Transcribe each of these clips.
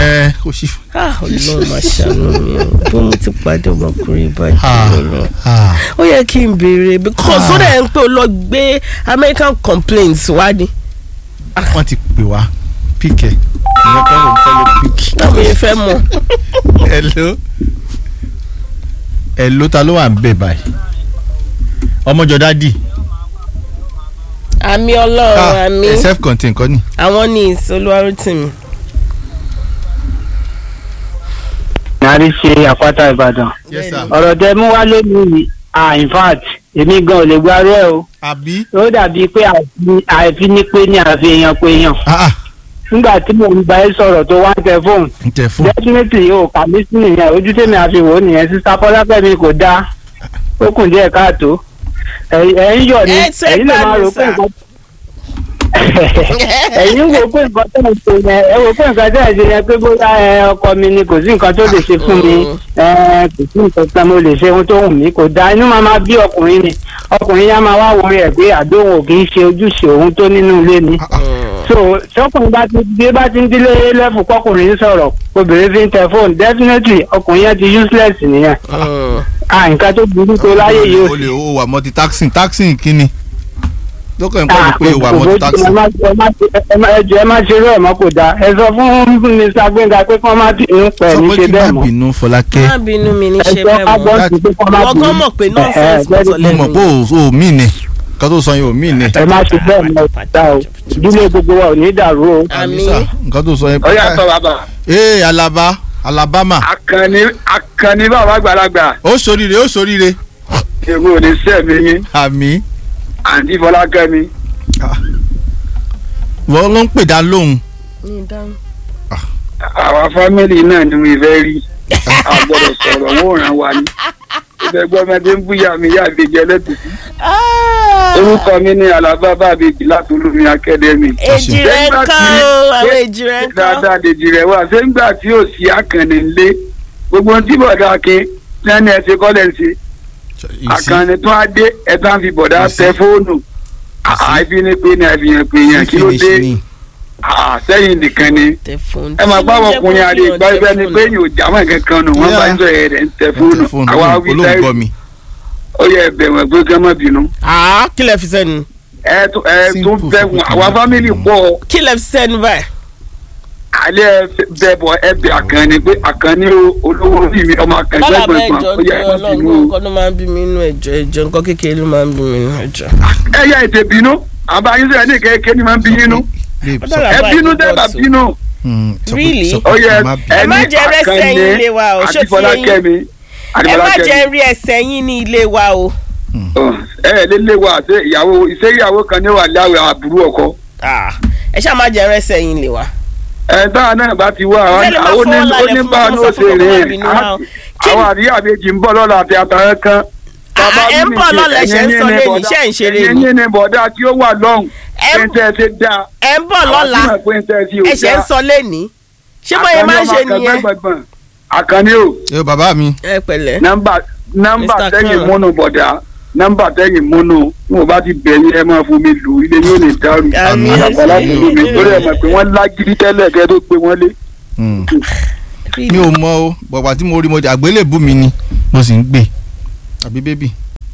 ẹ kò sí. ah ọlọ́run máa ṣàánú mi o bí mo ti pàdé ọmọkùnrin Ah, báyìí lọ ah. ó yẹ kí n béèrè because ó dẹ̀ ń pé o lọ gbé American complaints wá ni wọ́n ti pè wá píkẹ́ ìyẹn kọ́ ló ń tẹ́lẹ̀ píkì. táwọn yẹn fẹ́ mọ̀ hello hello ta ló wà ń bẹ̀ báyìí ọmọjọ dádì àmì ọlọ́run àmì self contained kọ́ ni. àwọn ní ìsolúwarútìmí. nàárí ṣe àpáta ìbàdàn yes sir. ọ̀rọ̀ tẹ mú wá lónìí ah in fact èmi gan ò lè gbárù ẹ̀ o àbí. ó dàbí pé àfi- àìfi ní pé ní àfi èèyàn pé èèyàn ah ah nígbà tí mò ń bá ẹ sọ̀rọ̀ tó wá ń tẹ fóònù n tẹ fún. definitely o kà mí sí nìyẹn ojú tèmi àfi wò ó nìyẹn sísá fọlákẹ́mi kò dáa ó kùn díẹ̀ káàtó ẹ̀yin ẹ̀yin yọ̀ ni Ẹ ṣe ẹ̀yin lè máa gbádùn rò pé sà. nǹkan ẹ̀yin wò pé nǹkan tẹ̀ ń ṣe yẹn ẹ wò pé nǹkan tẹ̀ ń ṣe yẹn pé bóyá ẹ, ọkọ mi ni kò sí nǹkan tó lè ṣe fún mi ẹ, kò sí nǹkan kan mo lè ṣe ohun tó wù mí kò dáa inú máa máa bí ọkùnrin ni ọkùnrin yẹn máa wá wọrí ẹ̀ pé àdóhùn ò kì í ṣe ojúṣe òun tó nínú ilé ni so tọkùnrin bá ti bí bá ti ń dílé lẹ́fù kọkùnrin ń sọ̀rọ̀ obìnrin fi ń tẹ fóònù definitely ọkùnrin yẹn ti useless nìyẹn à nǹkan tó burú tó láyé yìí ó o lè o wà multi taxing taxing kíni lókè ń Ah, pẹ́ pé o wà kò- kò multi bójú, ẹ taxing. má- ẹ má ẹ má- ẹ jọ̀ọ́ ẹ má ṣe irú ẹ̀ mọ́ kò dáa ẹ sọ fún Mr. Gbénga pé kí wọ́n má bínú pẹ̀ sọ ní pé ṣe kí bẹ́ẹ̀ má mọ́ bínú Fọlákẹ́ má bínú mi ní ẹ ṣe sọ bẹ́ẹ̀ mọ́ kábọ́ọ̀sì pé kí wọ́n má Ìwọ bínú gan mọ̀ pé Ẹ- ẹ, nonsense kò sọ mo lẹ́nu mọ̀ pé o ò mí nẹ kan tó sọ yẹn ò mí nẹ. ẹ má ṣe bẹ́ẹ̀ mọ́ ìta o ìdílé gbogbo wa ò ní dàrú o. àmì sà, nǹkan tó sọ yẹn. ọyá sọ bàbá ee Alaba Alabama akànni akànni bàbá àgbàlagbà ó ṣoríire ó ṣoríire èmi ò ní sẹ́mi yín àmì àǹtí fọlákẹ́mi wọ́n ló ń pè dá lóhùn. ní dáhùn. àwa fámìlì náà ni mi fẹ́ rí a gbọ́dọ̀ sọ̀rọ̀ wọn ò ràn wá ní ibẹ̀ gbọ́mọdé ń búyà mi yá àbèjì ẹlẹ́tùtù orúkọ mi ní alábá bàbèjì láti olómi akẹ́dẹ́mì. èjì rẹ̀ ń kọ́ o àwọn èjì rẹ̀ ń kọ́. dáadáa dèjì rẹ̀ wá ṣé ńgbà tí ò sí àkànní ńlé gbogbo ohun tí bọ̀dá akin lẹ́nu ẹ̀ ṣe kọ́lẹ̀ ń ṣe àkànní tó á dé ẹ̀ tá ń fi bọ̀dá Ìsí. tẹ fóònù àìfi ní pé ní àfihàn pé yẹn kí ló dé ni. Ah, sẹ́yìn nìkan ni tẹ fóònù. ẹ máa bá àwọn ọkùnrin àrè ìgbà ibẹ̀ ni pé yóò jámọ́ nǹkan kan nù wọ́n bá ń sọ ẹ̀ rẹ̀ ń tẹ fóònù àwa wí olóhùn gbọ́ sẹ́yìn mi. ó yẹ ẹ̀bẹ̀ wọn pé kí wọ́n má bínú. àá kí lẹ fi sẹ́nu. ẹ tún ẹ tún Simple bẹ̀ fún wọn kí àwa wọ́n fámìlì bínú. pọ̀ kí lẹ fi sẹ́nu báyìí. alẹ́ bẹ̀ bọ̀ ẹbẹ̀ àkànni pé àkànni o- olówó orí mi ọmọ àkànni bọ́lá gbẹ̀gbẹ̀ bẹ́ẹ̀ gbọ̀n jọ ó yẹ ẹ má ọlọ́run bínú o. nǹkan ló máa ń bí mi inú ẹ̀jọ̀ ẹ̀jọ̀ nǹkan kékeré ló máa ń bí mi inú ẹ̀jọ̀. ẹ yẹ ètè bínú àbáyé sẹ́yìn ní kékeré ni máa ń bí yínú Babe, Ó sọ- dára. ẹ Bàbá bínú ìlú tẹ́ bá bọ́ọ̀sì. bínú Hmm, sọ pé- Really? sọ pé ó yẹ kí n má bínú. Ẹ má ẹni jẹ́ rẹ́sẹ̀ àkànni yín ilé wa o, ṣó àti ti yé yín? fọlákẹ́mi àti ẹ má fọlákẹ́mi. jẹ́ rí ẹsẹ̀ yín ní ilé wa o. ẹ ẹ lélẹ̀ wa àti ìyàwó iṣẹ́ ìyàwó kan ní wà láwẹ̀ àbúrò ọkọ. Ah, ẹ ṣáà má jẹ́ rẹ́sẹ̀ yín ilé wa. ẹ táwọn náà bá ti wá àwọn Ṣé lè máa àwọn fọwọ́ lálẹ́ oní fún bá mi? ní Mo sọ oṣù fún rè bàbá mi ní wa o. Kí ni- àwọn àríyá méjì ń bọ̀ lọ́la àti àtàrẹ kan. Ah, ẹ ń bọ̀ lọ́la ẹ̀ṣẹ̀ ń sọ lẹ́nu iṣẹ́ ń ṣeré ni. ẹ̀yìn ní bọ̀dá tí ó wà lọ́hùn Ẹ ń- pé tẹ́ ẹ ti dá. ẹ ń bọ̀ lọ́la ẹ̀ṣẹ̀ ń sọ lẹ́ni. ṣé bóyá máa ń ṣe nìyẹn. àkànní o ẹ bàbá mi. ẹ pẹ̀lẹ́. nọ́mbà nọ́mbà Mr. tẹ́yìn Khan. múnú bọ̀dá nọ́mbà tẹ́yìn múnú wọn bá ti bẹ̀yìn ẹ máa fomi lù ilé yóò lè dàrú Àmì àgbàlá ẹ̀ṣẹ̀. tó lómi torí ẹ mọ̀ pé wọ́n lágídí tẹ́lẹ̀ kẹ́ tó gbé wọn lé. Hmm. mi ò mọ o bọ̀gbà tí mo rí mo di àgbélébù mi ni mo sì ń gbé àbí bébì.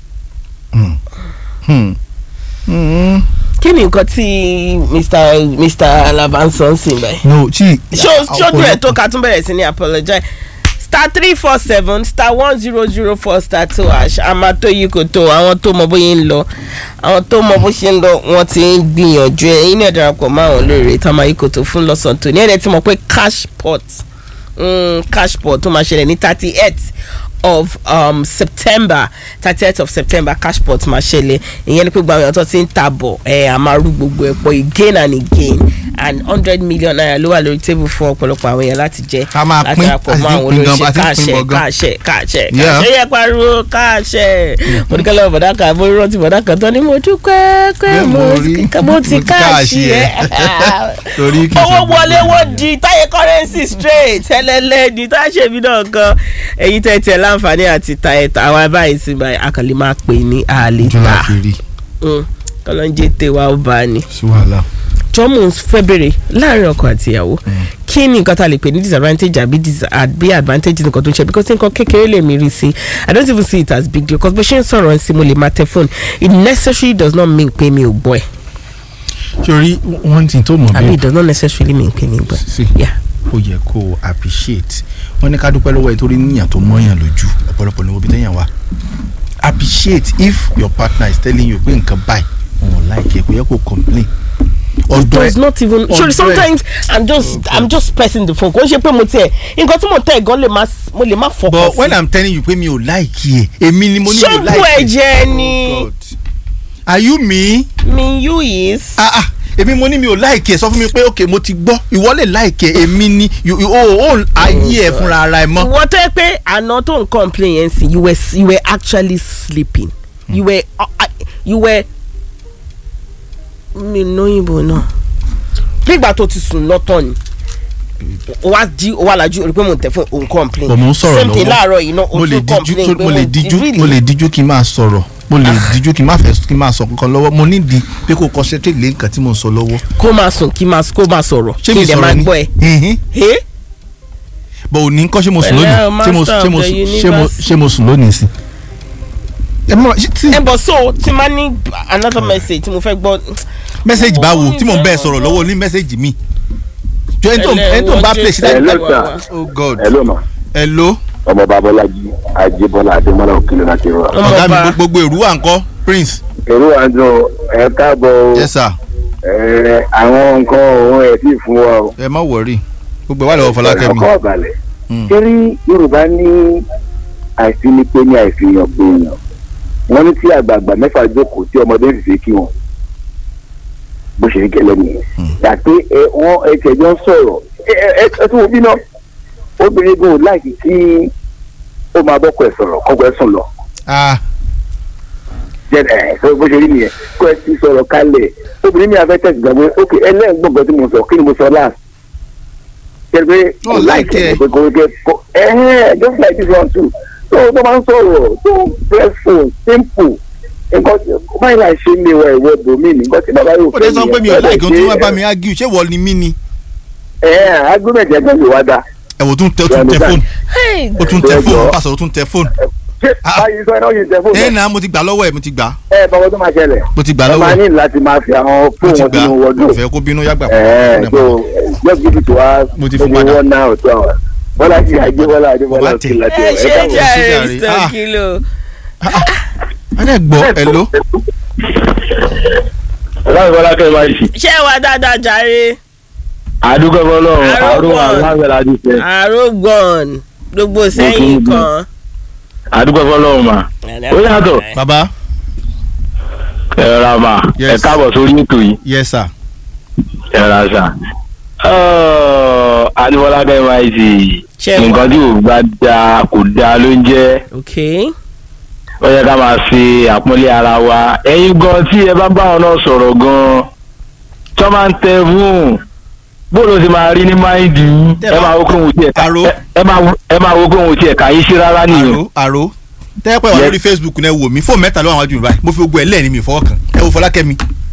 Hmm. Hmm. Hmm. kí ni nǹkan tí mr mr alaba ń sọ ń sìn báyìí. no tí. ṣó ṣojú ẹ̀ tó ká tún bẹ̀rẹ̀ sí ní apologize star three four seven star one zero zero four star two hash àmà tó yí kò tó àwọn tó mọ bóyá ń lọ àwọn tó mọ bó ṣe ń lọ wọ́n ti ń gbìyànjú ẹ̀ yín náà darapọ̀ mọ́ àwọn olóore tá a máa yí kò tó fún lọ́sàn-án tó ní ẹ̀rẹ́ tí mo pé cash pot mm, cash pot tó máa ṣẹlẹ̀ ní thirty eight of um, september thirty eight of september cash pot máa ṣẹlẹ̀ ìyẹn ni pé gbogbo àwọn èèyàn tó ti ń ta bọ̀ ẹ̀ a máa rú gbogbo ẹ̀ pọ̀ again and again and hundred million naira ló wà lórí table fún ọ̀pọ̀lọpọ̀ àwọn èèyàn láti jẹ́ Ká máa láti pín, darapọ̀ a sì mọ́ ti àwọn pín gan, olóṣèlú a ti ń pín káàṣẹ bọ̀ gan. káàṣẹ káàṣẹ Yeah. káàṣẹ yẹ pariwo káàṣẹ mo ní kẹ́lẹ́ bọ̀dá kan mo rántí bọ̀dá kan tó ní mo dúpẹ́ pé Pé mo mo rí- mo ti mo ti káàṣì káàṣì ẹ̀ torí kì í ṣe owó gbogbo wọlé ìgbà. wọ́n di táyé currency straight ẹlẹ́lẹ́ di tá a ṣe mí náà gan ẹ̀yin tẹ̀ tẹ̀ láǹfààní àti ta ẹ̀ta àwa báyìí sí báyìí akànlè máa pè ní àlè ojú la ta fi rí kọ́lọ́njẹ́ tèwa ó bá ní sí wàhálà. jọ́mù fẹ́ bèrè láàrin ọkọ àti ìyàwó kí ni nǹkan tá a lè pè ní disadvantage àbí dis- àbí advantage nǹkan tó ń ṣe because nǹkan kékeré lè mi rí sí i don't even see it as big deal because bó ṣe ń sọ̀rọ̀ ẹ̀ sí mo lè máa tẹ phone it necessarily does not mean pé mi ò gbọ́ ẹ̀ sori one thing tó mọ̀ àbí bẹ́ẹ̀ it does not necessarily mean pé mi ò gbọ́ ẹ̀ sí yeah ó yẹ kó o appreciate wọ́n ní ká dúpẹ́ lọ́wọ́ ẹ̀ torí níyàn tó mọ́yàn lójú ọ̀pọ̀lọpọ̀ ní obi tẹ́yàn wá appreciate if your partner is telling you pé nǹkan báyìí wọn ò like ẹ kò yẹ kó complain ọ̀dọ̀ does ẹ not even ọ̀dọ̀ sure ẹ- sometimes i'm just i'm just pressing the phone kò ń ṣe pé mo tẹ nǹkan tí mo tẹ gan lè má mo lè má fọkàn but sí when i'm telling you pé mi ò like ẹ èmi ni mo ní mi ò ṣọ́ọ̀bù like ẹ ẹ̀jẹ̀ ni Oh God. are you me mi you is. ah ah èmi mo ní mi ò like ẹ sọ fún mi pé ok mo ti gbọ́ ìwọ lè like ẹ èmi ni you- you- o ò ayé ẹ fúnra ara ẹ mọ́. ìwọ tó yẹ pé àná tó ń complain yẹn sí you were you were actually sleeping you were uh, uh, you were mi lóyìnbó náà nígbà tó ti sùn lọ́tọ̀ ni o wa jí o wa lajú o rí pé mo tẹ fún òun complain bọ̀ mo ń sọ̀rọ̀ same thing lọ́wọ́ láàárọ̀ yìí náà o mo lè tún díjú complain pé mo lè díjú mo lè díjú kí n máa sọ̀rọ̀ mo lè díjú kí n máa fẹ́ kí n máa sọ kankan lọ́wọ́ mo nídìí pé kò concentrate lé nǹkan tí mo ń sọ lọ́wọ́. kó máa sùn kí máa kó máa sọ̀rọ̀ ṣé kí mi n dẹ̀ máa sọ̀rọ̀ ni gbọ́ ẹ. Ẹ̀hìn. Hey? bọ̀ òní ńkọ́ ṣé mo sùn Pẹ̀lẹ́ lónìí o, ṣé mo master ṣé mo of the ṣé mo universe. ṣé mo sùn lónìí sí. ẹ mọ ṣé tí ẹ bọ̀ so tí máa ní another message tí mo fẹ́ gbọ́. mẹ́sẹ̀gì bá wo tí mò ń bẹ́ẹ̀ sọ̀rọ̀ lọ́wọ́ ní mẹ́sẹ̀gì mi. jọ ẹni tó ẹni tó ń bá play sí Hello, dájú. sir. oh god hello ma hello ọmọ babalaji ajibọlá adémọlá òkèlè láti rọra. Ọmọ ọ̀gá mi ọba. gbogbo èrú wà ńkọ́ prince èrò àjọ ẹ káàbọ̀ o yes sir ẹ àwọn nǹkan òun ẹ̀ sì fún wa o. ẹ má wọrí gbogbo ẹ̀ wà lọ́wọ́ fọlákẹ́mi. ọkọ ọ̀bàlẹ̀ Mm. torí yorùbá ní àìsínípé ní àìfihàn pé èèyàn wọ́n ní tí àgbààgbà mẹ́fà jókòó tí ọmọdé sì ṣe kí wọn bó ṣe rí gẹ́lẹ́ nìyẹn yàtọ̀ ẹ wọ́n ẹ tẹ̀jọ́ sọ̀rọ̀ ẹ ẹ ẹ tún wo bí náà obìnrin gan ò láìkí tí ó máa bọ́kọ ẹ̀ sọ̀rọ̀ kọ́kọ́ ẹ̀ sùn lọ ah jẹ ẹ sọ bó ṣe rí nìyẹn kó ẹ ti sọ̀rọ̀ kalẹ̀ obìnrin mi àfẹ́ tẹ̀sí gbàgbé ok ẹlẹ́gbọ̀ngàn tí mo sọ kí ni mo sọ last ṣe pé Oh, like ẹ. pé kò kò kò ẹ̀hẹ́n just like this one too tó tó máa ń sọ̀rọ̀ tó pressful simple nǹkan tí báyìí láì ṣe mi wọ ìwọ bòmí ni nǹkan tí bàbá yóò ó dé sọ pé mi ò láì kí n tún wá bá mi ágíù ṣé wọ́n ni mí ni. ẹ ẹ agbóhùn ẹ̀jẹ̀ gbọ́dọ̀ wá dá ẹ wò tún tẹ ó tún tẹ fóònù Hey, ó tún tẹ Ẹ fóònù jọ̀ọ́. ó pàṣẹ ó tún tẹ fóònù. ṣé Ah. báyìí sọ ẹ náà yìí tẹ fóònù ẹ náà mo ti gbà lọ́wọ́ ẹ̀ mo ti gbà ẹ bàbá tó máa ṣẹlẹ̀ mo ti gbà ẹ lọ́wọ́ máa ẹ̀ ní láti máa fi àwọn mo fóònù ti wọn gbà sínú wọdún mo fẹ́ kó bínú yàgbà ẹ so just give it to us Mo ti fún maybe padà. one hour or two hours bọ́lá ti àjẹ́ bọ́lá àjẹ́ bọ́lá Bàbá ti tẹ̀. láti ẹ ṣe káàbọ̀ sí jàre jàre. mr Ah. kilo. a dẹ̀ gbọ́ hello láti bọ́lá kẹ́ ẹ máa ṣì. ṣé wà dáadáa jàre àdúgbò fọlọ́run Àrùn àrùn wọn. aláwẹ̀ láti fẹ́. àrógàn gbogbo sẹ́yìn kí n kan. àdúgbò fọlọ́run mà. ó yàtọ̀ Bàbá. ẹ ra mà Yes. ẹ káàbọ̀ sórí ètò yìí yes sir ẹ ra sà. àdúgbòlá kẹ́ ẹ máa ṣì. Ṣé wà? nǹkan tí ò bá da kò da ló ń jẹ́ ok ó yẹ ká máa ṣe àpọ́nlé ara wa ẹ̀yin gan tí ẹ bá bá wọn náà sọ̀rọ̀ gan tí wọ́n máa ń tẹ fún bóòlù ti máa rí ní máìndì yín Tẹ́ ẹ bá- máa wo kóhun tiẹ̀ ká Àrò. ẹ- ẹ máa wo- ẹ máa wo kóhun tiẹ̀ ká yín sí rárá nìyẹn. àrò àrò tẹ́pẹ́ wà Yes. lórí facebook náà wò mí fóònù mẹ́ta ló wà wájú mi báyìí mo fi gbogbo ẹ̀ lẹ́ẹ̀ni mi fọwọ́ kan ẹ wo fọlákẹ́mi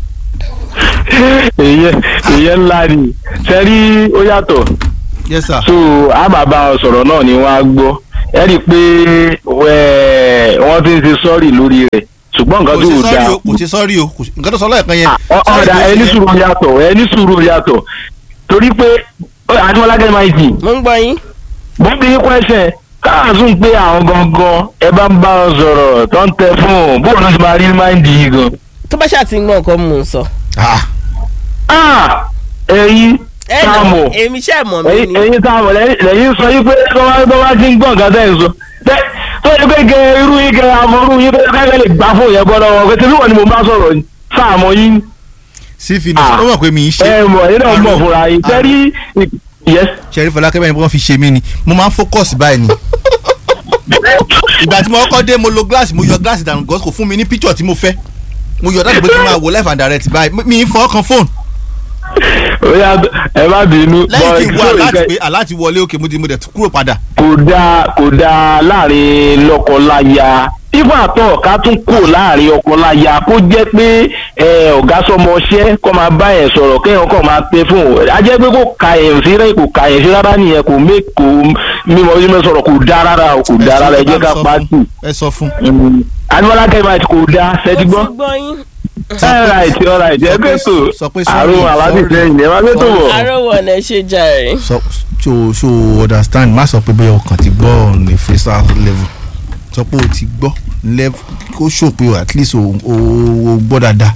èyẹ èyẹ ńlá ni sẹ́rí ó yàtọ̀ yes sir so a máa bá wọn sọ̀rọ̀ náà ni wọ́n á gbọ́ ẹ rí i pé ẹ, wọ́n ti ń ṣe sọ́ọ̀rì lórí rẹ̀ ṣùgbọ́n nǹkan kò tó ṣe dáa sọ́ọ́rì o kò ṣe sọ́ọ́rì o kò ṣe- nǹkan tó sọ lọ́ọ̀kan yẹn Ọ- sorry ọ̀dà tó ṣe ẹni yẹn. sùúrù yàtọ̀ ẹni sùúrù yàtọ̀ torí pé àdìmọ́lágẹ́ máa ń sìn mo ń gbọ́ yín. mo ń bí yín kwẹ́sẹ̀ káàsùn pé àwọn gangan ẹ bá ń bá wọn sọ̀rọ̀ tó ń tẹ fún un bóun ló ti máa rí máìndì yìí gan. tó bá ṣáà ti ń gbọ́ nǹkan mò ń sọ. Ah, Ah, ẹ̀yin ẹ nà sáàmù èmi ṣe mọ̀ mí ẹ̀yin ni. ẹ̀yin sáàmù lẹ́yìn lẹ́yìn sọ yí pé tó bá tó bá ti ń gbọ́ nǹkan tẹ́ ẹ̀ sọ. Tẹ́- tó yẹ pé gẹ irú yín gẹ amọ̀rú yín pé káyọ̀ lè gbà fún ìyẹn gbọ́dọ̀ wọn pé wọ́n ni mo bá sọ̀rọ̀ ni. sáàmù yín sí fi ní Ah. ó mọ̀ pé mi ń ṣe ẹ mọ̀ ẹ̀yin náà mọ̀ fúnra yín tẹ́rí yes ṣẹ́rí fọlákẹ́mi ẹni pé wọ́n fi ṣe mí ni mo máa ń focus báyìí ni ìgbà tí mo kọ́kọ́ dé mo lo glass mo yọ glass dànù gọ́s kò fún mi ní picture tí mo fẹ́ mo yọ dáàbò pé kí n máa wo live and direct báyìí mi- mi ń fọwọ́ kan phone ó yà ẹ má bínú. lẹ́yìn kí n wá But láti nǹkan- pé aláti wọlé òkè mo ti mo dẹ̀ tún kúrò padà. kò dáa kò dáa láàrin lọ́kọláya ifá àtọ̀ ká tún kò láàrin ọkọláya kó jẹ́ pé ẹ, ọ̀gá sọmọṣẹ́ kó máa bá ẹ̀ sọ̀rọ̀ kéèyàn kàn máa pé fún un a jẹ́ pé kò ka ẹ̀ sí rẹ̀ kò ka ẹ̀ sí rárá nìyẹn kò mé kò mímọ mímọ sọ̀rọ̀ kò dáa rárá o kò dáa rárá ẹ jẹ́ ká pa á tù. ẹ sọ fún. animola kẹ́mà kò dáa ṣẹ́tí gbọ́. mo ti gbọ́ yín. alright alright ẹ sọ pé- pé tó sọ pé sorry, àrùn aláàbí sorry. sẹ́yìn ẹ má pé tó bọ̀. arówó ọ̀nà ṣe jàre. sọ so so understand má sọ pé bẹ́ẹ̀ ọkàn ti gbọ́ on a freestyle level sọ pé o ti gbọ́ level kó show pé o at least o o o gbọ́ dáadáa.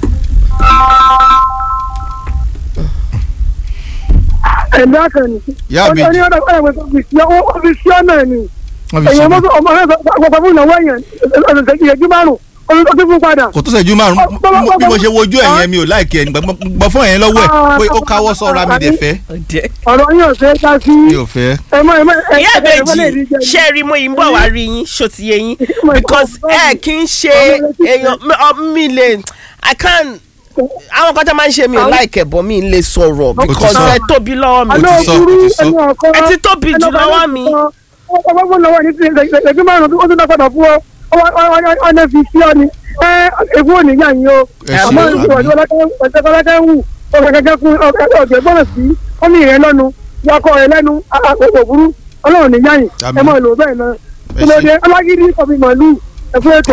ẹ̀dá kan ní. Ìyá ó ní àbèjì ọ̀dọ̀ ọ̀dọ̀ ọ̀dọ̀ ọ̀fíìsì ọ̀nà ni. wọ́n fi ṣe èèyàn mí. mọ́tò ọmọ náà àgbàgbà fún ìnáwó èèyàn ọ̀sẹ̀ ìyẹ̀jú márùn-ún ó ti fún padà. kò tó ṣẹ́jú márùn bí mo ṣe wojú ẹ̀ yẹn mi ò láìkí ẹ̀ gbọ́ fún ẹ̀yẹn lọ́wọ́ ẹ̀ pé ó káwọ́ sọ́ra mi dẹ̀ fẹ́ ọ̀rọ̀ yín ò ṣe é ká sí. mi ò fẹ́. ẹ mọ ẹ mọ ẹ ìyá ẹ ẹ mọ lè rí ìbejì jẹ. ṣe rí mo yìí ń bọ̀ wá rí yín ṣó ti yé yín because ẹ kì í ṣe èèyàn mi- ọ- mi lè i can àwọn kan tó máa ń ṣe mi ò láìkẹ̀ bọ́ mi lè sọ̀rọ̀ because sọ. ẹ tóbi lọ́wọ́ mi àná ti sọ, òkúrú o ti sọ. ẹni ọkọ. Ẹ ti tóbi jù lọ́wọ́ mi. ọkọ fún lọ́wọ́ ní ti ìyẹ̀jú márùn-ún ó tún dá padà fún ọ ọ̀nà fi sí ọ ni ẹ ewu ò ní yà yín o. ẹ ṣe àmọ́ àbí. ìwọ̀n ọ̀dọ́kọ̀lẹ́kẹ́ ń wù ọ̀gẹ̀gẹ̀ fún ọ̀gẹ̀ gbọ́dọ̀ sí ọmọ ìrẹ́ lọ́nu wakọ̀ rẹ̀ lẹ́nu àkókò burú ọlọ́run ní yáyìn Àmín. ẹ mọ̀ lò bẹ́ẹ̀ náà Ẹ kí ló ṣé. dé alágídí ọ̀bì màálù ẹ̀fọ́ ètò.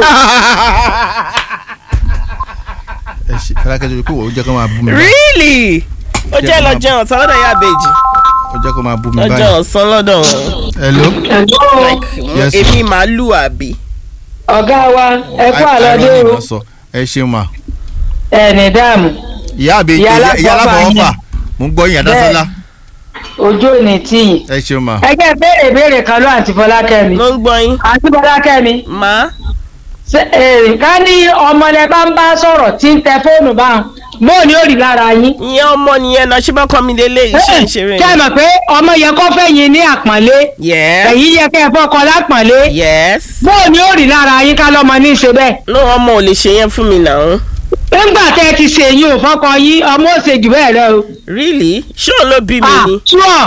ẹ ṣe fẹ́lákẹ́ tó yẹ kó wọ́n ó jẹ́ kó máa bú mi báyìí really ó jẹ́ lọ jẹun ọ̀sán lọ́dọ̀ ìyá ìbejì ó jẹ́ kó máa bú mi lọ́jọ́ báyìí. ọ̀sán lọ́dọ̀ wọn hello. like Yes. èmi màálù àbí. ọ̀gá wa ẹ kú I- àlọ́dé irony o náà sọ ẹ ṣeun ma. ẹ̀ẹ́nì dààmú ìyá àbí Ìyá ìyá ìyá aláfọwọ́fà aláfọwọ́fà yín. mo ń gbọ́ yín àdásọ́lá ojú ò ní tìyìn. ẹ ṣeun ma. ẹgbẹ́ béèrè béèrè kan ló àǹtí fọlákẹ́mi ló ń gbọ́ yín. àǹtí fọlákẹ́mi màá ṣe- eh, ká ní ọmọ lẹ bá ń bá sọ̀rọ̀ tí ń tẹ fóònù báwọn bóò ni ó rí lára yín. ìyẹn ọmọ nìyẹn náà ṣé bá kọ́ mi lélẹ̀ iṣẹ́ ìṣeré kẹ́ ẹ mọ̀ pé ọmọ yẹ kó fẹ́ yín ní àpọ́nlé yes ẹ̀yìn yẹ kẹ́ ẹ fọ́kọ lápọ́nlé yes bóò ni ó rí lára yín ká lọ́mọ ní í ṣe bẹ́ẹ̀. no ọmọ ò lè ṣe yẹn fún mi náà nígbà tẹ́ ẹ ti ṣe yín ò fọ́kọ yín ọmọ ò ṣe jù bẹ́ẹ̀ lọ o. really ṣé òun ló bí mi ah ni sure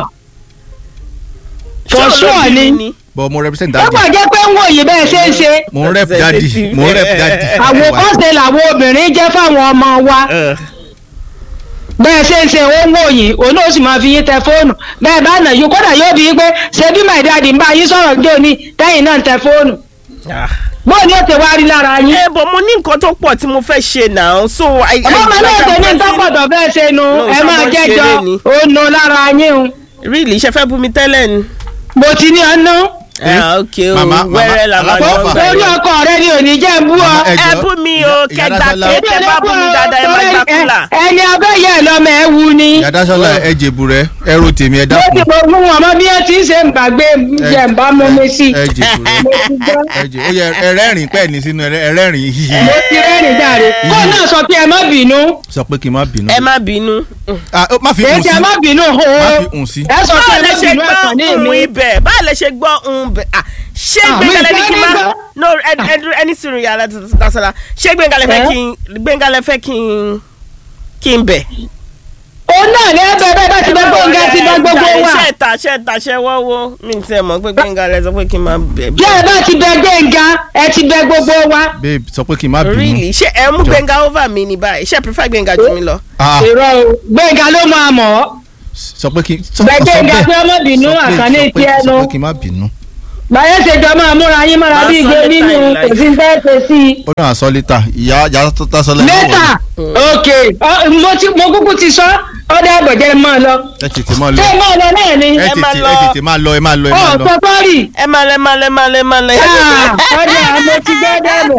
ṣé for òun ló sure bí mi ni. ni but mo represent ó daddy kàn jẹ́ pé ń wòye bẹ́ẹ̀ ṣe ń ṣe. mo ń rep daddy mo ń rep daddy. àwòkọ́ṣe làwọn obìnrin jẹ́ fáwọn ọmọ wa Ugh. bẹ́ẹ̀ ṣe ń ṣe ó ń wòye òun náà sì máa fi yín tẹ fóònù bẹ́ẹ̀ bá nà yín kódà yóò bí yín pé ṣé bí my daddy ń bá yín sọ̀rọ̀ jẹ́ òní tẹ́yìn náà ń tẹ fóònù Ah. bóò ni ó ti wá rí lára yín. ẹ bọ̀ mo ní nǹkan tó pọ̀ tí mo fẹ́ ṣe náà so I ọmọ mi náà like ṣe I'm ní pressing- tọ́pọ̀tọ̀ bẹ́ẹ̀ ṣe nu No, ẹ máa ṣọmọ jẹ́jọ ṣeré ni. ó nu lára yín o really ṣe fẹ́ bú mi tẹ́lẹ̀ ni. mo ti ní ọ̀nà ah ok o Mama, mama, wẹ́rẹ́ la máa aláfọwọ́fà. lọ orí ọkọ rẹ ni ò ní jẹ́ ń bú ọ. Mama, ẹ ẹ jọ̀ọ́, bú mi o ìyá- ìyá kẹgbà Dásọ́lá. pé tẹ bá bú mi dáadáa ẹ má gbà kúlà. ẹni ọbẹ̀ yẹ ẹ lọ́mọ ẹ wu ni. ìyá dásọ́lá ẹ jèbù rẹ ẹ ro tèmi ẹ mo ti dákun mọ fún wọn mọ bí ẹ ti ń ṣe ń gbàgbé jẹ ń bá mú mi sí. ẹ jèbù rẹ mo ti gbọ́ ẹ jè ó yẹ ẹ rẹ́rìn pẹ́ẹ́ ní sínú ẹ rẹ́rìn hihi mo ti rẹ́rìn jàre. kó náà sọ pé ẹ má bínú. sọ pé kí n má bínú. ẹ má bínú. Ah, ó, má fi èyí hùn tí sí ẹ má bínú o. má fi hùn sí. ẹ sọ pé báwo ẹ lẹ má ṣe bínú ẹ̀sán ní gbọ́ èmi. ohun ibẹ̀ báwo lẹ ṣe gbọ́ ohun ibẹ̀ ah ṣé Ah, gbẹ̀ngàlẹ̀ mi ní fẹ́ kí n má nígbà. no ẹ- ẹ- ẹni sùúrù yàrá dasara ṣé gbẹ̀ngàlẹ̀ fẹ́ Eh? kí n gbẹ̀ngàlẹ̀ fẹ́ kí n kí n bẹ̀. òun náà ní ẹbẹ bẹẹ bá ti bẹ gbóngá ti bá gbogbo wa. ṣe ta ṣe ta ṣe wọ́wọ́ mi ti ẹ̀ mọ̀ pé gbẹ̀ngàlẹ̀ sọ pé kí n máa bẹ̀ bí ẹ bá ti bẹ gbẹngá ẹ ti bẹ gbogbo wa. babe sọ pé kí n má bínú. really ṣé ẹ mú gbẹ̀ngà over mi ní báyìí ṣé ẹ prefer gbẹ̀ngà jù mí lọ. Ah, irọ́ o gbẹngá ló máa mọ̀ ọ́. sọ pé kí n sọ Bẹ́ẹ̀ sọ Gbénga pé ọmọ bínú, Sọ pé- Àkànní sọ pé- ti ẹnu. sọ pé kí n má bínú. báyọ̀ ṣe jọ máa múra yín mọ́ra Máa bí sọ igbe létà nínú yìí kò sí fẹ́ ṣe sí i. ó náà sọ lítà ìyá ìyá dásọ́lá ẹ má lẹ́tà wọlé. ok ọ, mo ti mo kúkú ti sọ ọdẹ àgbẹ̀jẹ̀ máa lọ. ẹ tètè má lọ ṣé máa lọ náà ni. ẹ ẹ má tètè lọ. ẹ tètè má lọ ẹ má lọ ẹ má ọ̀ lọ. pọ́pọ́rì. ẹ má lẹ má lẹ má lẹ má lẹ. ọdẹ àmọ́ ti gbọ́ dẹ́nu.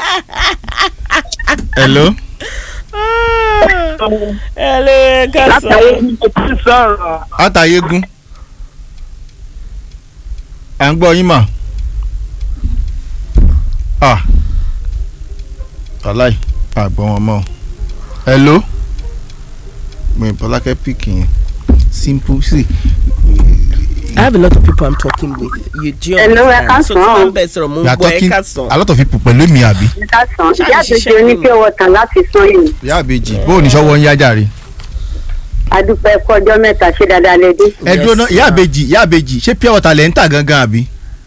hello. ẹ lè ká sọ. látàrí mo ti sọ̀rọ̀ látàyégún à ń gbọ́ yín mà ah wàláì àgbọ̀ wọn mọ́ hello mi bọ́lákẹ́ píkì yẹn simple sí I have a lot of people I'm talking with. You do Hello, ẹ understand? So tí káàsán. wọ́n ń bẹ̀ sọ̀rọ̀ mo ń you are gbọ́ ẹ talking ká sọ. a lot of people pẹ̀lú mi àbí ìdásán Ṣáà ìyá ní ṣiṣẹ́ àbèjì ní oníkẹ́ wọ̀tàn láti sán yìí. ìyá àbèjì bóò ní sọ́wọ́ ń yá jàre adúpẹ́ kọjọ́ mẹ́ta ṣé dáadáa lè dé. ẹ dúró ná ìyá àbèjì ìyá àbèjì ṣé pure water lẹ́ ń tà gangan àbí.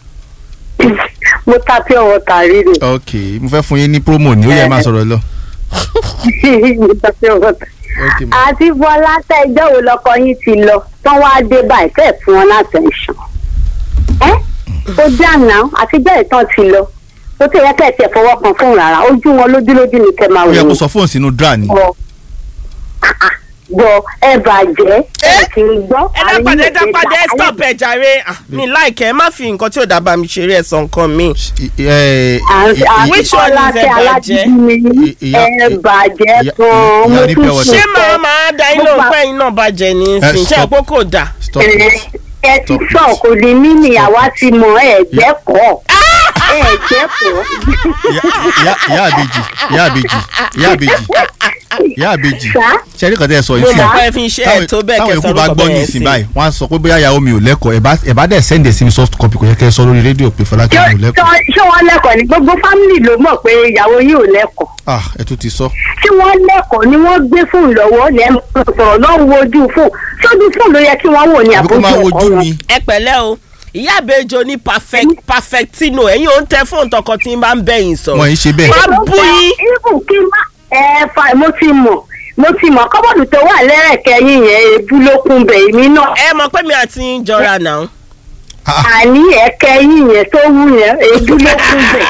mo ta pure water rírè. ok mo fẹ́ fún yín ní promo ní ó yẹ máa sọ̀rọ̀ lọ. mo ta pure water. ok ma. àti bọ́lá tẹ ẹjọ́ wo lọkọ yín ti lọ tán wá dé báyìí fẹ́ẹ̀ fún wọn látẹ̀ǹṣàn. ẹ́ ó dáná àtijọ́ ìtàn ti lọ ó tẹ̀yẹ kẹ́ ẹ̀ tiẹ̀ fọwọ́ kan fún rárá ojú wọn lójúlójú ni kẹ́ máa ó wò yẹ kó ó sọ fóònù sínú dra ni. bọ bọ ẹ bàjẹ́ ẹ kì í gbọ́. ẹ dápadà ẹ dápadà ẹ stop ẹ jàre Ah, mi láìkẹ́ ẹ má fi nǹkan tí ò dábàá mi ṣeré ẹ sọ nǹkan mi. ẹ ẹ Which one is ẹ bàjẹ́? I- ìyá- ẹ bàjẹ́ ìyá- gan-an ìyá mo rí tún pure water. ṣé ṣe màá máa da iná Mo pa- òpẹ́ iná bàjẹ́ ní Eh, ìsìn ṣé stop. àpò kò dà. stop ẹ it. ẹ ti Stop it. sọ kò ní mí ni àwa ti mọ ẹ jẹ́kọ̀ọ́ ẹ jẹ́kọ̀ọ́. ìyá ìyá àbèjì ìyá àbèjì ìyá àbèjì ìyá àbèjì Sá? ṣe ní kọ́tẹ́ ẹ sọ mo yìí sí mọ̀ i. pé ẹ fi iṣẹ́ ẹ̀ tó bẹ́ẹ̀ táwọn kẹsàn-án ikú bá lórúkọ gbọ́ bẹ́ẹ̀ ní sí. ìsìn báyìí wọ́n á sọ pé bóyá ìyàwó mi ò lẹ́kọ̀ọ́ ẹ̀ bá ẹ̀ bá dẹ̀ sẹ́ndẹ̀ sí mi soft copy kò yẹ kẹ́ ẹ sọ lórí rédíò pé Fọlákẹ́ mi ò lẹ́kọ̀ọ́. ṣé wọ́n lẹ́kọ̀ọ́ ni gbogbo fámìlì ló mọ̀ pé ìyàwó yìí ò lẹ́kọ̀ọ́ ah ẹ tún ti sọ. tí wọ́n lẹ́kọ̀ọ́ ni wọ́n gbé fóònù lọ́wọ́ lẹ́nu sọ̀rọ̀ lọ́wọ́ wojú fóònù sójú fóònù ló yẹ kí wọ́n wò ní àbí kó àbójú máa ẹ̀kọ́ wojú wọn. mi. ẹ pẹ̀lẹ́ o ìyá àbẹjọ ní perfect perfectino ẹ̀yin ò ń tẹ fóònù tọkọ tí ń bá ń bẹ̀yìn sọ. wọ́n yìí ṣe bẹ́ẹ̀. má bú yín. ibù kí má ẹ fa mo ti mọ̀ mo ti mọ̀ kọ́bọ̀dù tó wà lẹ́rẹ̀kẹ́ yín yẹn ebú ló kún bẹ̀ èmi náà ẹ mọ̀ pé mi àti yín jọra náà. Ah, ah, àní ẹ̀kẹ́ yín yẹn tó wù yẹn ebú ló kún bẹ̀.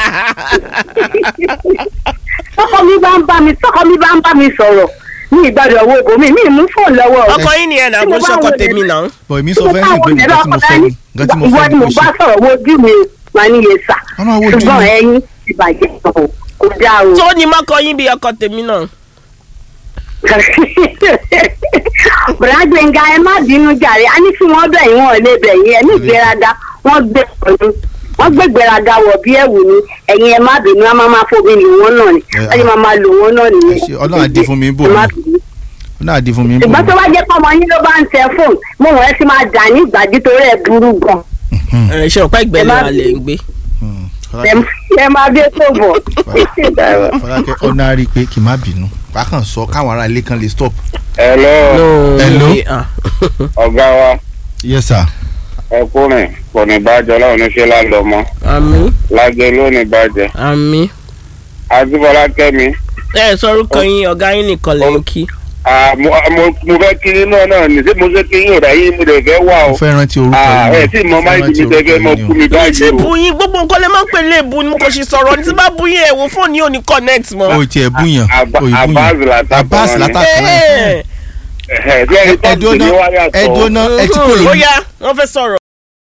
tọkọ mi bá ń bá mi tọkọ mi bá ń bá mi sọ̀rọ̀ ní ìgbàdàn owó ibòmí mi ì mú fóònù lọ́wọ́ rẹ̀. ọkọ yín ni ẹ̀ náà Tí kó mo bá ṣọkọ wọlé tèmi lọ- náà. bọ̀ èmi sọ fẹ́ sìn pé nǹkan tí mo fẹ́ ni nǹkan tí mo ìwọ fẹ́ ni ni mo mo bá ṣe. sọ̀rọ̀ wojú mi máa ní iye sà Wọ́n máa wojú ṣùgbọ́n mi. ẹyin ti bàjẹ́ o kò dáa o. tó ní mọ́kọ yín bí ọkọ tèmi náà. bùrọ̀dá gbẹ̀ngà ẹ má bínú jàre a ní kí wọ́n bẹ̀ yín wọ́n lè bẹ̀ yín ẹ ní ìgbéraga wọ́n gbé pẹ̀lú wọ́n gbé ìgbéraga wọ̀ bí ẹ̀wù ni ẹ̀yin ẹ má bínú a máa máa fomi lò wọ́n náà ni Ẹ, wọ́n yẹ máa máa lò wọ́n náà nìyẹn. Ẹ ṣé, Ọlọ́run á dí fún mi bò Ẹ má mí. bínú. ó náà di fún mi. bò ṣùgbọ́n mí. tó bá jẹ́ pọ́mọ yín ló bá ń tẹ fóònù mo wọ́n ẹ ti máa dà ní ìgbàdí torí ẹ̀ burú gan. ẹ ṣe ọ̀pá ìgbẹ́lẹ̀ Ẹ má wa lè ń gbé. Hmm, ẹ ẹ máa bí tó bọ̀. Fọlákẹ́ ọ̀nà rí i pé kì í má bínú wákàn sọ káwọn ará ilé kan lè stop. hello Hello? Ah. ọ̀gá wa yes sir. ẹkùnrin kò ní bàjẹ́ ọlọ́run ní ṣe lálọ́mọ àmì lájẹ lónìí bàjẹ́ àmì. àdúbọ̀lá kẹ́mi ẹ sọ orúkọ yín ọ̀gá yín nìkan lè ń kí. ah, mo mo- mo fẹ́ kí yín náà náà ní sí mo ṣe kí yín ò ráyé mo lè fẹ́ wà o mo fẹ́ rántí orúkọ Ah, yín ẹ tí mo máa ń jí mi tẹ́fẹ́ mọ kú mi mi báyìí ti o bu yín gbogbo nǹkan lè má pè lè bu ni mo kò ṣe sọ̀rọ̀ ní tí bá bu yín ẹ̀ wò fóònù yóò ní connect mọ́. o tiẹ̀ búyàn Aba- o ì Abbas búyàn látàkùn Abbas wọn ni. látàkùn wọn. Ẹ ẹ tí ẹni tó ń ẹdúná tèmi wá yàtọ̀ ẹdúná ẹ ti kò ó lórí. yá wọ́n fẹ́ sọ̀rọ̀.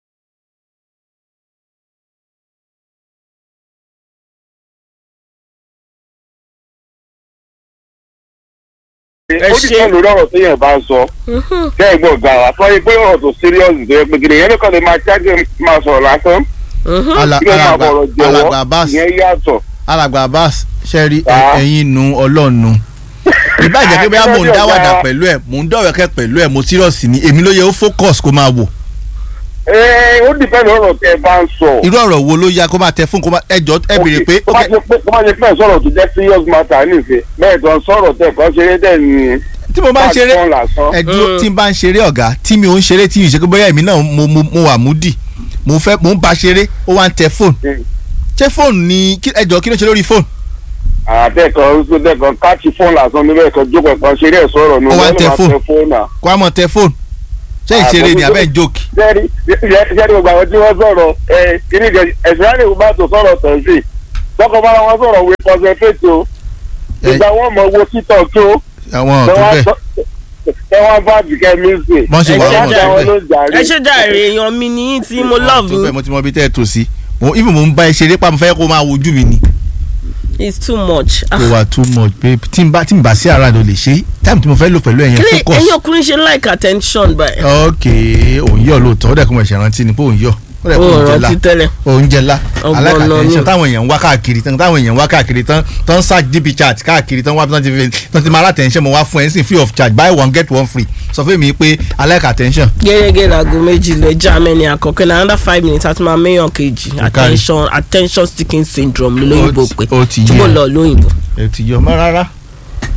ó ti tẹ́ lórí ọ̀rọ̀ téèyàn bá ń sọ tẹ́ ẹ gbọ́ ga wa fọ́ pé ọ̀rọ̀ tó serious tó yẹ pé gidi yẹn nìkan lè máa ṣáájú máa sọ̀rọ̀ lásán Ala- kí ló máa alàgbà bọ̀rọ̀ alàgbà jẹ́wọ́ Abbas ìyẹn yàtọ̀ alàgbà Abbas ṣẹ́rí Ah. ẹ̀yin nu ọlọ́nu ìbàjẹ́ pé bóyá mò ń dáwàdà pẹ̀lú ẹ̀ mò ń dọ̀wẹ́kẹ́ pẹ̀lú ẹ̀ mo serious ni èmi ló yẹ ó focus kó máa wò ẹ ó dìpẹ́ lórí ọ̀rọ̀ tẹ́ ẹ bá ń sọ irú ọ̀rọ̀ wo ló yá kó máa tẹ fún kó máa ẹjọ́ ẹ béèrè pé kó má ṣe pé kó má ṣe pé sọ̀rọ̀ tó jẹ́ serious matter nífẹ̀ẹ́ bẹ́ẹ̀ tó ń sọ̀rọ̀ tẹ̀ kọ́ ṣeré dẹ̀ ní tí mo bá ń ṣeré platform lásán. ẹdúró tí n bá ń ṣeré ọ̀gá tí mi ò ń ṣeré tí mi ò ṣe pé bóyá èmi náà mo mo mo wà múdì mo fẹ́ mo ń ba ṣeré ó wá ń tẹ fóònù Mm. ṣé fóònù ni kí- ẹjọ́ kí ló ṣe lórí fóònù àtẹ̀kọ̀ ṣẹ́dẹ̀kọ̀ káàkiri fóònù lásán níbẹ̀ kan jókòó kan ṣeré ẹ̀ sọ̀rọ̀ ní Ó wá ń tẹ máa fóònù. tẹ fóònù à. kó a mọ̀ tẹ fóònù ṣé Ah, ìṣeré ni mo- abẹ́ ń jókì sẹ́ẹ̀rì sẹ́ẹ̀rì gbogbo àwọn tí wọ́n sọ̀rọ̀ ẹ kíní jẹ ẹ̀sìnránì ìwúbá tó sọ̀rọ̀ tẹ̀sí tọkọ bára wọn sọ̀rọ̀ wí concentrate o Ẹ- ìgbà wọn mọ owó títọ̀ tó àwọn tó bẹ́ẹ̀ ẹ wọn bá bìkẹ́ mísì Bọ́n ṣe wà ẹ wọ́n jẹ́ tó àwọn bẹ́ẹ̀. ló jàre. ẹ ṣe jàre èèyàn mi ní yín tí mo love tó bẹ́ẹ̀ yín mo ti mọ ibi tẹ́ ẹ tò sí mo even mo ń bá ẹ ṣeré pa mo fẹ́ kó máa wojú mi ni it's too much. Ah, kò wà too much babe tí n bá tí n bá sí ara rẹ lè ṣe time tí mo fẹ́ lò pẹ̀lú ẹ̀yẹn kílẹ̀ focus ẹ̀yin ọkùnrin ṣe like attention báyìí. ok òun yọ lóòótọ́ ó dẹ̀ kó mo ṣe rántí ni pé òun yọ ó dẹ̀ kó ó òun jẹ la rántí tẹ́lẹ̀. oúnjẹ ńlá Ọgbọ́n alákàtẹ́ńṣẹ́ náà ni. táwọn èèyàn ń wá káàkiri tán táwọn èèyàn ń wá káàkiri tán tán search dp chat káàkiri tán wá tán ti fi tán ti máa látẹ̀ńṣẹ́ mo wá fún ẹ ní sìn free of charge buy one get one free sọ fún mi pé alákàtẹ́ńṣẹ́ gẹ́gẹ́ láago méjì lọ germany àkọ́kọ́ ní another five minutes àti máa mẹ́yàn kejì kárí. attention attention sticking syndrome lóyìnbó Ó ti- pé ó ti túbọ̀ yé. lọ lóyìnbó. ẹ ti yọ mọ́ rárá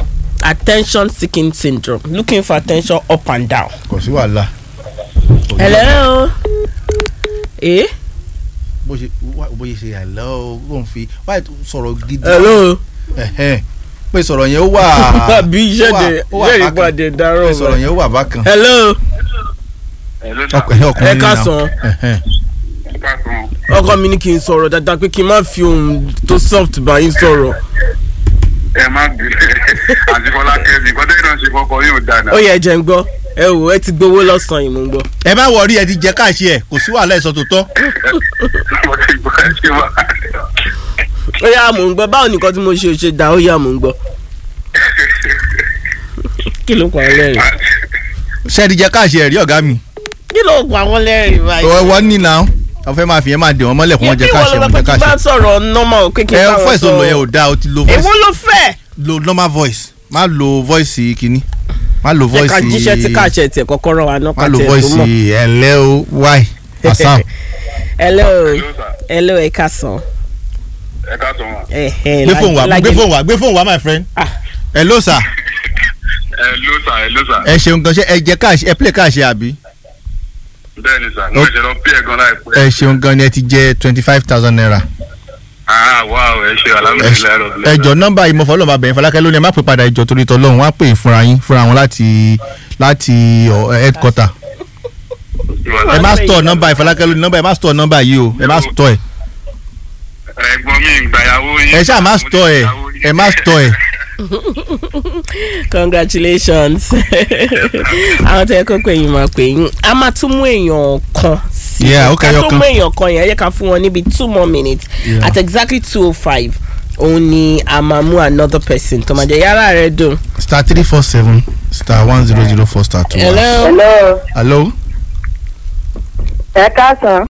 attention seeking syndrome looking for attention up and down. kò sí wàhálà. hello. eh. bó ṣe wá- bó ṣe ṣe hello ló ń fi wáyé tó sọ̀rọ̀ gidi. hello. Ẹ̀hẹ́n. pé sọ̀rọ̀ yẹn ó wà. àbí iṣẹ́ ó wà- de ó wà iṣẹ́ bákan. ìpàdé dárò pé sọ̀rọ̀ yẹn ó wà bákan. hello. ọkùnrin ọkùnrin ẹ káàsán. Ẹ̀hẹ́n. ọkọ mi ní kí n sọ̀rọ̀ dáadáa pé kí n má fi ohun tó soft bá yín sọ̀rọ̀. ẹ má bìrẹ̀ àti fọlákẹ́ mi kọ́tẹ́ náà ṣe fọkọ yóò dáná. ó yẹ jẹ́ ń gbọ́ ẹ wò ẹ ti gbowó lọ́sàn-án yìí mò ń gbọ́. ẹ má wọrí ẹ ti jẹ káàṣì ẹ kò sí wàhálà ẹ̀sọ́ tó tọ́. mo ti gbọ́ ẹ ṣe wá. ó yá mò ń gbọ́ báwo nìkan tí mo ṣe ṣe dá ó yá mò ń gbọ́. kí ló pa wọn lẹ́rìn. ṣé ẹ ti jẹ káàṣì ẹ rí ọ̀gá mi. kí ló pa wọn lẹ́rìn báyìí. Ọ- wọ́n ní náà wọ́n fẹ́ máa fi yẹn máa dè wọ́n mọ́lẹ̀ kó wọ́n jẹ káàṣì ẹ wọ́n jẹ kí bá káàṣì. sọ̀rọ̀ normal pé kí n ẹ bá wọn voice tó lọ yẹn ò sọ̀rọ̀. dáa o ti lo voice èwo ló fẹ́. lo normal voice má lo voice kìíní má lo ẹ voice ká jíṣẹ́ tí káàṣẹ tiẹ̀ kọ́kọ́ rán wa náà má lo ká tiẹ̀ voice tó mọ̀. ẹ̀lẹ́ o why asam hello Hello, sir. hello ẹ ká sàn. ẹ ká sọ wọn. gbé fóònù wá gbé fóònù wá gbé fóònù wá my friend. Ah. hello sir ẹ ló sà ẹ ló sà. ẹ ṣeun gan ṣe ẹ jẹ káàṣì ẹ play káàṣì àbí bẹ́ẹ̀ ni sà mo Oh. ṣe lọ pí ẹ̀ gan láìpẹ́. ẹ ṣeun gan ni ẹ ti jẹ twenty five thousand naira. ah wow ẹ ṣe Ẹ- alhamdulilayi rọ. ẹjọ nọ́mbà ìmọ̀fọ́ lọ́mọ abẹ́yẹn fọlákẹ́ lónìí ẹ má pè padà ìjọ torí tọ́lọ́run wọ́n á pè fúnra yín fúnra wọn láti láti ọ, headquarter ẹ má store nọ́mbà ìfọlákẹ́ lónìí nọ́mbà ẹ má store nọ́mbà yìí o ẹ má store ẹ ẹ̀gbọ́n mi ń gbàyàwó yín. ẹ ṣáà má store ẹ ẹ má store ẹ congratulations àwọn tẹ kó pé yín máa pè yín a máa tún mú èèyàn kan sí Yeah, ó ká kẹyọ tó kan. mú èèyàn kan yẹn ẹ yẹ ká fún wọn níbi two more minutes Yeah. at exactly two oh five òun ni a máa mú another person tó máa jẹ yàrá rẹ dùn. star three four seven star one zero zero four star two. hello. hello hello ẹ káàsán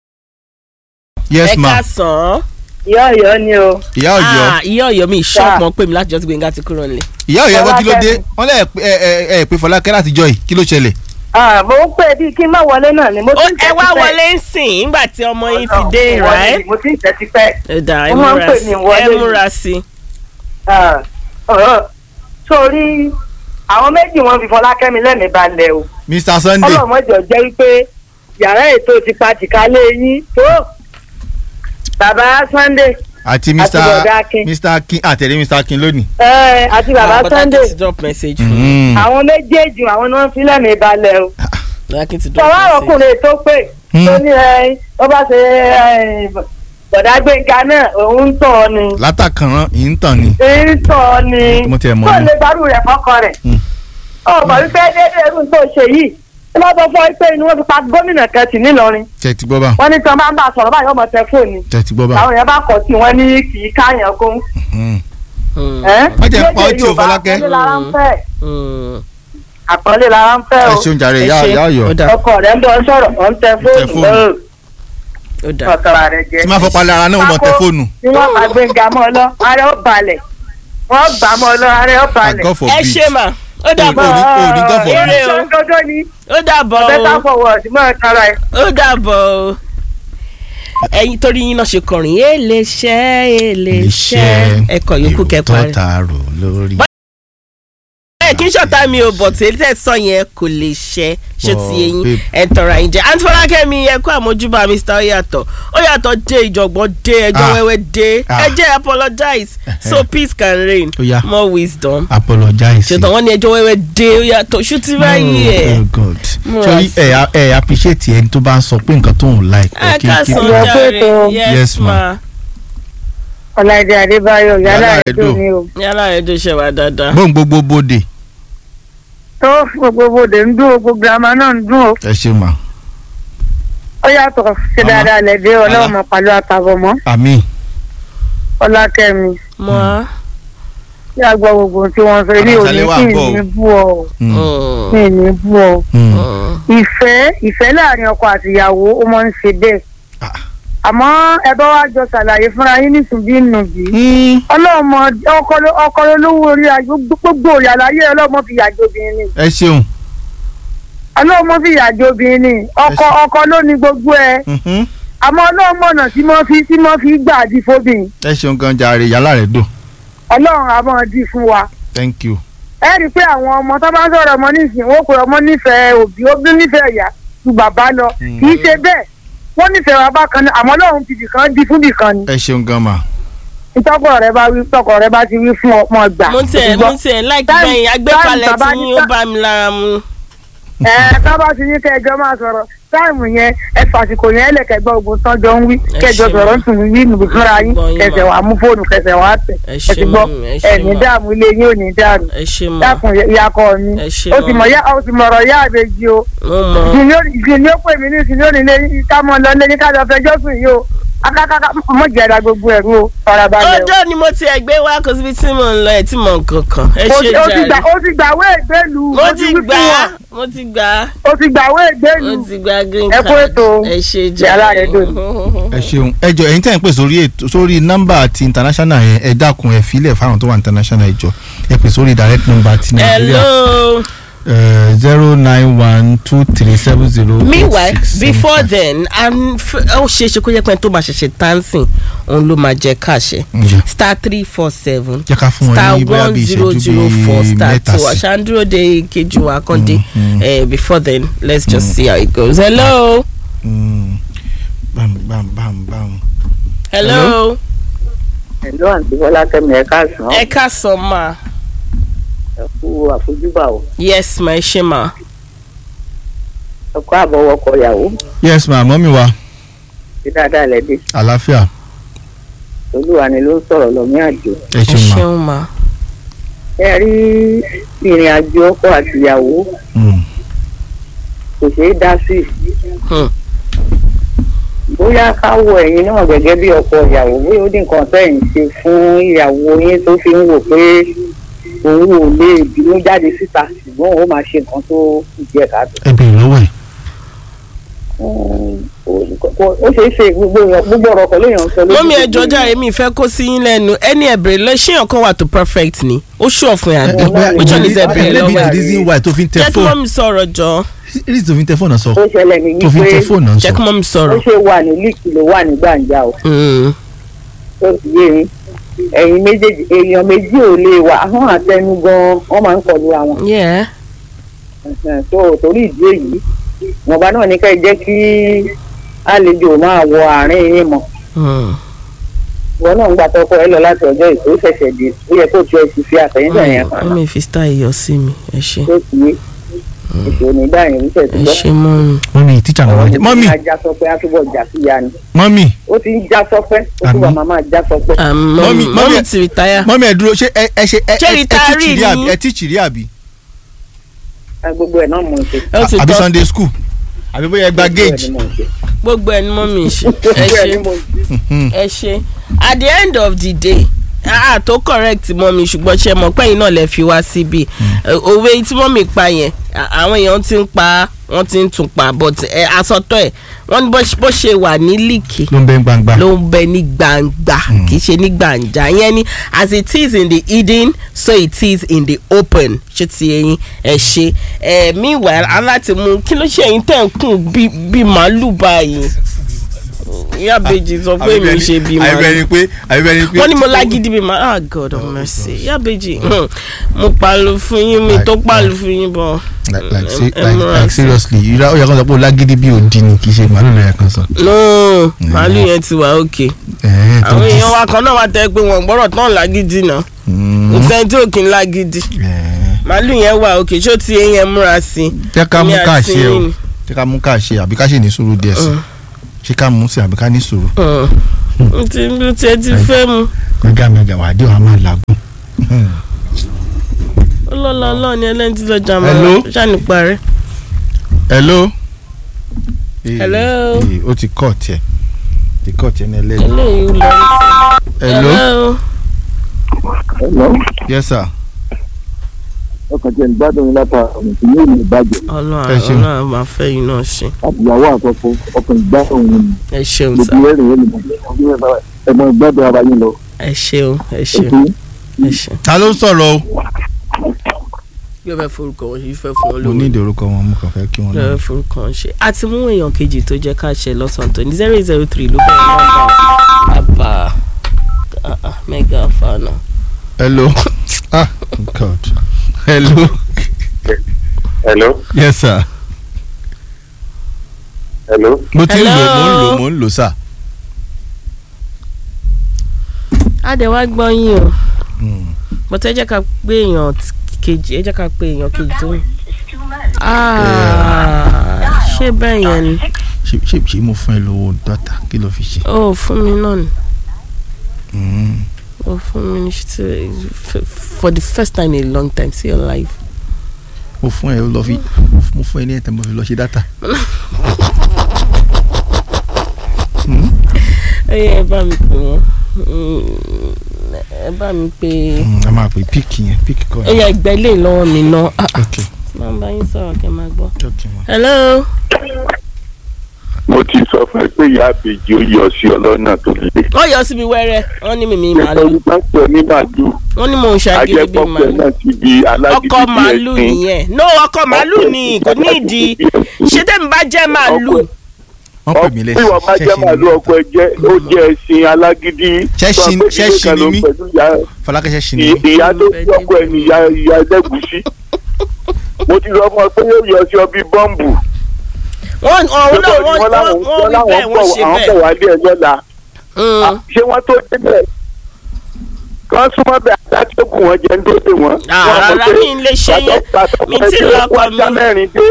yes ẹ ma ká sàn án. ìyá ọ̀yọ́ ni o ìyá ọ̀yọ́ Ah, ìyá ọ̀yọ́ mi Sir. ṣọ́ọ̀pù wọn pè mí láti jọ́ tí gbẹ̀ngà ti kúrò nílé. ìyá ọ̀yọ́ ẹgbẹ́ kí ló dé Fọlákẹ́. wọ́n lẹ̀ ẹ ẹ ẹ pé fọlákẹ́ láti jọ yìí kí ló ṣẹlẹ̀. Ah, mo ń pè bíi kí n má wọlé náà ni mo ó ti ń ẹ tẹ́ wá tipẹ́. wọlé ń sìn nígbà tí ọmọ yín ti Ọ̀nà, dé mo wọlé right. ni, mo ti ń tẹ́ tipẹ́. ẹ dà ẹ Wọ́n máa ń múra pè sí mí wọlé ẹ ni. múra sí. Ah, ọ̀rọ̀ sórí àwọn méjì wọn fi fọlákẹ́mi lẹ́mìí balẹ̀ o mr sunday ọlọ́mọdé jẹ́ wípé yàrá ètò ti pa tìkálé yín tó bàbá Sunday àti àti mr bọ̀dá Akin. mr akin àtẹ̀lé mr akin lónìí. ẹ, àti bàbá Ah, but I Sunday need to drop message fún mi. Mm. àwọn méjèèjì àwọn ni wọ́n fi lẹ́mìí balẹ̀ o. Lákì ti drop sọ̀rọ̀ message. ọkùnrin tó pè Hmm. tó ní ẹ ó bá ṣe ẹ, bọ̀dá gbẹ̀ngà náà òun ń tọ̀ ọ́ ni látàkànrán yìí ń tàn ni. ń tọ̀ ọ́ ni Mo tiẹ̀ mọ̀ tó ni. lè gbárù rẹ̀ fọ́kọ rẹ̀ Hmm. ọ̀pọ̀ wípé déédéé irú tó ṣe yìí ẹ bá sọ fún ọ pé inú wọn fi pa gómìnà kan tì nílọrin tẹ̀ ti gbọ́ bá wọn ní tí wọn bá ń bá a sọ̀rọ̀ báyìí ọmọ tẹ fóònù tẹ̀ ti gbọ́ bá. àwọn èèyàn bá kọ̀ sí wọn ní kì í káyàn kún Mm. Mm, Má jẹ́ pa ọtí o, Fọlákẹ́. àpọ́nlé lára ń fẹ́ mm. àpọ́nlé lára ń fẹ́ ẹ o ṣeun jàre Ẹ ìyá ṣé. ìyá ọ̀yọ́ Ó dà ọkọ rẹ̀ ń bọ̀ ń sọ̀rọ̀ ọ̀ ń tẹ fóònù fóònù. lọ́rùn ó dà. ọ̀tọ̀ra rẹ̀ jẹ́ tí máa fọ́ palẹ̀ ara náà wọ́n mọ̀ tẹ fóònù. tí wọ́n bá gbẹ̀ngà mọ́ ọ lọ ara ó balẹ̀ wọ́n gbà mọ́ ọ lọ ara ó balẹ̀. God forbid. ẹ ṣe mà ó dàbọ̀ Ò ní- ò ní God forbid. Eré o. ṣé dodo ni ó dàbọ̀ better o forward mọ́ ẹ kára ẹ. ó dàbọ̀ o ẹyin torí yín náà ṣe kọrin èlé ṣẹ́ èlé ṣẹ́ ẹkọ yòókù kẹpa rẹ. tọ́ta rò lórí. ẹ kí n ṣọ̀tá mi ò bọ̀ tí èyí tẹ̀ sọ yẹn kò lè ṣẹ ṣé Bọ̀, ti eyín babe. ẹ̀ ń tọrọ àyín jẹ àǹtí fọlákẹ́mi ẹ kú àmójúbà mr oyàtọ̀ oyàtọ̀ dé ìjọ̀gbọ́n dé ẹjọ́ Ah. wẹ́wẹ́ dé Ah. ẹ jẹ́ apologize so peace can reign Ó yá. more wisdom apologize. ṣètò wọn ní ẹjọ́ wẹ́wẹ́ dé oyàtọ̀ ṣùtì báyìí ẹ̀ oh god Múra sori sí. ẹ ẹ appreciate ẹni tó bá ń sọ pé nǹkan tó ń like. ẹ okay, ká keep- sàn Ìyá jàre pẹ̀tọ́. yes Yes, ma. ma ọ̀làdé adébáyọ̀ Yálà yálà rẹ̀ rẹ̀ dùn dùn. mí o. yálà rẹ̀ tó ṣe wá dáadáa. bóun gbogbo bòde tó gbogbo bòde ń dún o gbogbo girama náà ń dún o. ẹ ṣe mà ó yàtọ̀ ṣe Màmá. dáadáa lẹ́dẹ̀ ọlọ́run Màmá. mọ̀ pàlọ́ àtàbọ̀ mọ́ àmì ọlákẹ́mi mọ́ á. tí a gbọ́ gbogbo ohun tí wọ́n sọ ilé òní Àràsálẹ̀ wà kí ń bọ̀ ní o. bú ọ Mm, kí ní bú ọ. mm. ìfẹ́ ìfẹ́ láàrin ọkọ àtìyàwó ó máa ń ṣe bẹ́ẹ̀ Ah. àmọ́ ẹ bá wá jọ ṣàlàyé fúnra yín nísìnyí nùbí Mm, ọlọ́mọ ọkọ ló- ọkọ olówó orí ayé gbogbo òyà láyé ọlọ́mọ fi yàjọ obìnrin ni ẹ ṣeun ọlọ́mọ fi yàjọ obìnrin ni ọkọ Ẹ ṣe- ọkọ ló ní gbogbo ẹ Mhm. àmọ́ ọlọ́mọ ọ̀nà tí mo fi tí mo fi gbà dí fóbìnrin ẹ ṣeun gan jàre yàrá rẹ dùn ọlọ́run àmọ́ dí fún wa thank you ẹ rí i pé àwọn ọmọ tó bá ń sọ̀rọ̀ ọmọ nísìnyí wọ́n pe ọmọ nífẹ̀ẹ́ òbí òbí nífẹ̀ẹ́ ìyá ju bàbá lọ kì í ṣe bẹ́ẹ̀ wọ́n nífẹ̀ẹ́ bàbá kan ní àmọ́ lọ́run ti bìkan di fún bìkan ni ẹ ṣeun gan ma. ìtọ́kọ̀ rẹ bá wí tọkọ rẹ bá ti wí fún ọmọ gbà. mo tiẹ̀ mo tiẹ̀ láìkí Táìmù- bẹ́yìn agbékalẹ̀ táìmù tí yín ó bá mi lára mu. ẹ ká bá ti ní kẹjọ máa sọ̀rọ̀ táìmù yẹn ẹ fàsìkò yẹn ẹlẹ́kẹ̀gbọ́ ogun tán jọ ń wí Ẹ kẹjọ ṣe sọ̀rọ̀ mọ́. ń tún wí nùbí fúnra yín Gbọ́ yín kẹsẹ̀ mọ́. wàá mú fóònù kẹsẹ̀ wàá tẹ̀ Ẹ ẹ ṣe ti gbọ́ mọ́, ẹ ṣe ẹ ní mọ́. dààmú ilé yín ò ní dàrú ẹ ṣe mọ́ dákun yakọ mi Ẹ ṣe ó ti mọ́. mọ̀ yá ó ti mọ̀rọ̀ yá àbèjì o mo mọ̀ ìsìn ni ó pè mí ní ìsìn ni ó nílé yín ká mọ̀ lọ lẹ́yìn ká lọ fẹjọ́ sùn yìí o akákáká mọ̀ jẹ́ra gbogbo ẹ̀rú o farabalẹ̀ o. ọjọ́ ni mo tiẹ̀ gbé wá kó síbi tí mò ń lọ ẹ̀ tí mò ń kankan ẹ o ṣe ti- o ti gbà jàre. o ti gbàwé ìgbélu mo o ti wí fún gbà á wọn. mo ti gbà á o ti gbàwé ìgbélu mo ti gbà green Ẹ card kú ètò. ẹ ṣe Yàrá jàre. rẹ̀ dùn. ẹ ṣeun ẹ jọ ẹ̀yin tẹ́ ń pè sórí ètò sórí nọ́mbà ti international yẹn ẹ dákun ẹ filẹ̀ fáwọn tó wà international ẹ jọ ẹ pè sórí direct number ti nàìjíríà hello. zero nine one two three seven zero meanwhile before then and ó ṣe é ṣe kó jẹ́ pé ẹni tó máa ṣẹ̀ṣẹ̀ tánsìn òun ló máa jẹ káṣẹ Yeah. star three four seven Jẹ́ ká fún wọn star ní bóyá one bí zero ìṣẹ́jú zero four bíi star mẹ́ta two sí. aṣáájú de kejì wa kọ́ndé eh, before then let's just see how it goes hello Mm. bam bam bam bam. hello ẹ̀lú àǹtí bọ́lá kẹ́mi ẹ̀ káàsán ẹ káàsán ma ẹ kú àfojúbà o yes ma ẹ ṣe ma ẹ kú àbọ̀wọ̀kọ̀ ìyàwó yes ma mọ́mí wa ti dáadáa lẹ́dí àlàáfíà olúwa ni ló ń sọ̀rọ̀ lọ́mí àjò ẹ ẹ ṣeun ma. ṣeun ma ẹ rí ìrìn àjò ọkọ àtìyàwó Mm. kò ṣeé dá sí Hmm. bóyá ká wo ẹ̀yin náà gẹ́gẹ́ bí ọkọ ìyàwó bóyá ó dín nǹkan tẹ̀yìn ṣe fún ìyàwó yín tó fi ń wò pé òun ò lè bínú jáde síta ṣùgbọ́n òun máa ṣe nǹkan tó kù díẹ̀ káàtó. ẹ bèrè lọ́wọ́ ẹ̀. ó ṣeé ṣe gbogbo èèyàn gbogbo ọ̀rọ̀ kan léèyàn ń sọ lójú mọ́mí ẹ gbogbo jọjá èmi ìfẹ́ kó sí yín lẹ́nu ẹni ẹ̀bẹ̀rẹ̀ lọ ṣé ọ̀kan wà tó perfect ni ó ṣù ọ̀fun yà bí which one is ẹ̀bẹ̀rẹ̀ maybe lọ́wọ́ the ẹ̀ reason why tó fi ń tẹ jẹ́ kí fóònù mọ́mí sọ̀rọ̀ jọ reason tó fi ń tẹ fóònù náà sọ ó ṣẹlẹ̀ ní tó fi ń tẹ wípé fóònù náà jẹ́ kí sọ. mọ́mí ó sọ̀rọ̀ ṣe wà ní líìkì ló wà ní gbàǹjà o Mm. tó ti yé yín ẹ̀yin méjèèjì èèyàn méjì ò lè wà ahọ́n àtẹnu gan wọ́n máa ń kọlu àwọn Yeah. Ẹ̀hẹ̀n, tó torí ìdí èyí ìwọ̀nba náà ní ká ẹ jẹ́ kí àlejò máa wọ àárín yín mọ́ Mm. ìwọ náà ń gbà tọkọ ẹ lọ láti ọjọ́ ìkó ṣẹ̀ṣẹ̀ dé ó yẹ kó tiẹ̀ sì fi àtẹ̀yìntẹ̀ yẹn ó kan mi fi style iyọ̀ sí mi ẹ ṣe tó ti yé èso onígbà yẹn ń ẹ tẹ̀síwọ́ ṣe mọ́mí mọ́mí tíjà náà wájú mọ́mí ajá sọpẹ́ á túbọ̀ já sí ya ni mọ́mí ó ti ń já sọpẹ́ ó túbọ̀ Àmín. máa máa já sọpẹ́. mọ́mí Mọ́mí- mọ́mí mọ́mí- ti retire mọ́mí ẹ dúró ṣé ẹ ẹ ṣe ẹ Ṣé ẹ ẹ retiring tíìchì rí àbí ni? ẹ tíìchì rí àbí Ẹ, gbogbo ẹ̀ náà mò ń ṣe. ó ti àbí tọ́ sunday school àbí bóyá ẹ gba Gbogbo ẹ̀ gauge. ni mò ń ṣe. gbogbo ẹni mọ́mí ṣe ẹ Gbogbo ẹ̀ ṣe ni mò ń ṣe. Mhm. ẹ ṣe at the end of the day ah tó correct mọ́mí ṣùgbọ́n ṣe mọ̀ pẹ́yìn náà lè fi wá síbi òwe tí mọ́mí pa yẹn à- àwọn èèyàn ti ń pa wọ́n ti ń tún pa but ẹ asọ́tọ̀ ẹ̀ wọ́n ní bó ṣe- bó ṣe wà ní líìkì ló ń bẹ gbangba. ló ń bẹ ní gbangba kì í ṣe ní gbàǹjà yẹn ni as it is in the hidden so it is in the open ṣé ti eyín ẹ ṣe ẹ meanwhile aláti mú kí ló ṣe ẹ̀yin tẹ̀ ń kùn bí bí màálù báyìí ìyá bèjì sọ pé mi ṣe bí màálù àbẹ̀bẹ̀ ni pé àbẹ̀bẹ̀ ni pé. wọ́n ní mo lágídí bí màálù ah god of mercy ìyá bèjì hmm, mo pàlù fún yín mi tó pàlù fún yín bọ̀ like like se- ẹ- ẹ like múra like sí. seriously yìí ó yẹ kó sọ pé o lágídí bí òdi ni kì í ṣe màálù lọ́yà kan sọ. no màálù yẹn ti wà òkè ẹ̀ẹ́ tó àwọn dis- èèyàn wa kan náà wà tẹ́ pé wọ́n gbọ́dọ̀ tán lágídí náà Mm, kò sẹ́ni tí ò kí ń lágídí ẹ̀ẹ́. màálù yẹn wà òkè ṣó ti eyín ẹ múra sí i. jẹ́ ká mú Èmi ká àti ṣe o yín. jẹ́ ká mú ká ṣe àbí ká ṣe ní sùúrù díẹ̀ sí ṣé ká mú sí àbí ká ní sùúrù. n ti n ti ti fẹ́ mu mẹ́gà mẹ́gà wà á dé wàá máa làágùn. ọlọ́lá ọlọ́ọ̀ ni ẹlẹ́ni tí lọ́jà Hello? máa ṣàní parí. hello. Eh, Hello? eh, ó ti kọ́ tiẹ̀ ti kọ́ tiẹ̀ ní ẹlẹ́yìn. eléyìí lọ hello. Hello. yes sir. ọkàn tí ẹni gbádùn yín lápá ọ̀nà tí yóò lè bàjẹ́ ọlọ́run Ẹ ṣeun. ọlọ́run máa fẹ́ yín náà ṣe láti ìyàwó àkọ́kọ́ ọkàn ìgbádùn yín ni ẹ ṣeun sá gbogbo ẹ̀rìn yẹn ni ẹ̀mọ ìgbádùn ara yín lọ. ẹ ṣeun ẹ ṣeun Ètò ẹ ṣeun. ta ló ń sọ̀rọ̀ o. yóò fẹ́ forúkọ wọn ṣe fẹ́ fún wọn mo ní lówó ìdí orúkọ wọn mo kàn fẹ́ kí wọ́n yóò lọ. fẹ́ forúkọ wọn ṣe àti mú èèyàn kejì tó jẹ́ ká ṣe lọ́sàn-án tó ní zero eight zero three ló bẹ̀rẹ̀ nọ́mbà bàbá ah, ah, mega fana. hello ah god hello hello yes sir hello mo ti ń lò mo ń Hello. lò mo ń lò sà. a dẹ̀ wá gbọ́ yín o Mm. bọ́tẹ́ ẹ jẹ́ ká pé èèyàn t- kejì ẹ jẹ́ ká pé èèyàn kejì tó ń. Ah, ṣé bẹ́ẹ̀ yẹn ni ṣé ṣé ṣé mo fún ẹ lówó dọ́tà kí ló fi ṣe. ó fún mi náà ni Mm. ó fún mi ní ṣe f- for the first time in a long time see your life. mo fún ẹ lọ fi mo fún ẹ ní ẹ̀tẹ̀ mo fi lọ ṣe dátà. ẹ yẹ ẹ bá mi pè wọ́n Mm, ẹ bá mi pè Mm, a máa pè píìkì yẹn píìkì kọ́ ẹ yẹ ẹgbẹ́ ilé lọ́wọ́ mi náà Ah, ah, ok máa ń bá yín sọ̀rọ̀ kẹ́ máa gbọ́. ok ma. hello. mo ti sọ fún ẹ pé ìyá àbèjì ó yọ sí ọlọ́nà tó le. wọ́n yọ síbi wẹ́rẹ́ wọ́n ní mímí ṣé màálù pẹ̀lú pásítọ̀ ní màálù wọ́n ní mò ń ṣàgídí bíi ajẹ́pọ̀pọ̀ màálù. náà ti di alágídí ọkọ màálù nìyẹn no ọkọ màálù ni kò ní ìdí ṣé tẹ́mi bá jẹ́ màálù wọ́n pè mí bí wọ́n bá jẹ́ màálù ọkọ ẹ jẹ́ ó jẹ́ ẹṣin alágídí Ṣẹ́ṣin- tó wá pé ilé ṣẹ́ṣin kan ló ni mí. pẹ̀lú ìyá- fọlákẹ́sẹ́ ṣì ní. ì- ìyá tó bí ọkọ ẹ ní ìyá ìyá ẹlẹ́gùsí mo ti sọ fún ọ pé yóò yọ sí ọ bí bọ́ǹbù wọ́n ọ̀hún náà wọ́n Wọ́n láwọn- wọ́n wọ́n wí láwọn bẹ́ẹ̀ wọ́n bọ̀- ṣe àwọn bẹ́ẹ̀. bọ̀ wálé ẹ lọ́la Mm. ṣé wọ́n tó débẹ̀ kán súnmọ́ bẹ́ẹ̀ adájọ́gùn wọn jẹ́ ń dóde wọn. Ah, Wọ́n mọ̀ rárá, pé mi ì lè ṣe yẹn. pàtó- Mi pàtó tí ẹgbẹ́ lọ́kọ kó ajá mi. mẹ́rin dé